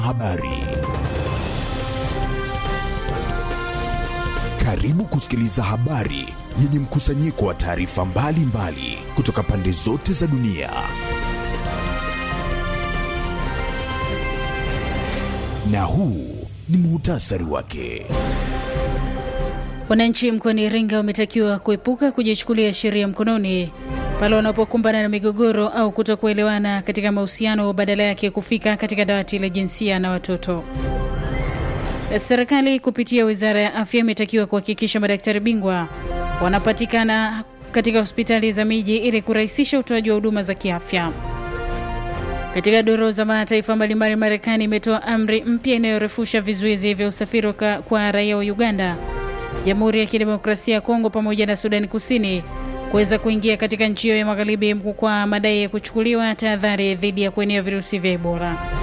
Habari. Karibu kusikiliza habari yenye mkusanyiko wa taarifa mbalimbali kutoka pande zote za dunia. Na huu ni muhtasari wake. Wananchi mkoani Iringa wametakiwa kuepuka kujichukulia sheria mkononi pale wanapokumbana na migogoro au kutokuelewana katika mahusiano, badala yake kufika katika dawati la jinsia na watoto. Serikali kupitia wizara ya afya imetakiwa kuhakikisha madaktari bingwa wanapatikana katika hospitali za miji ili kurahisisha utoaji wa huduma za kiafya. Katika duru za mataifa mbalimbali, Marekani imetoa amri mpya inayorefusha vizuizi vya usafiri kwa raia wa Uganda, Jamhuri ya Kidemokrasia ya Kongo pamoja na Sudani Kusini kuweza kuingia katika nchi hiyo ya magharibi kwa madai ya kuchukuliwa tahadhari dhidi ya kuenea virusi vya Ebola.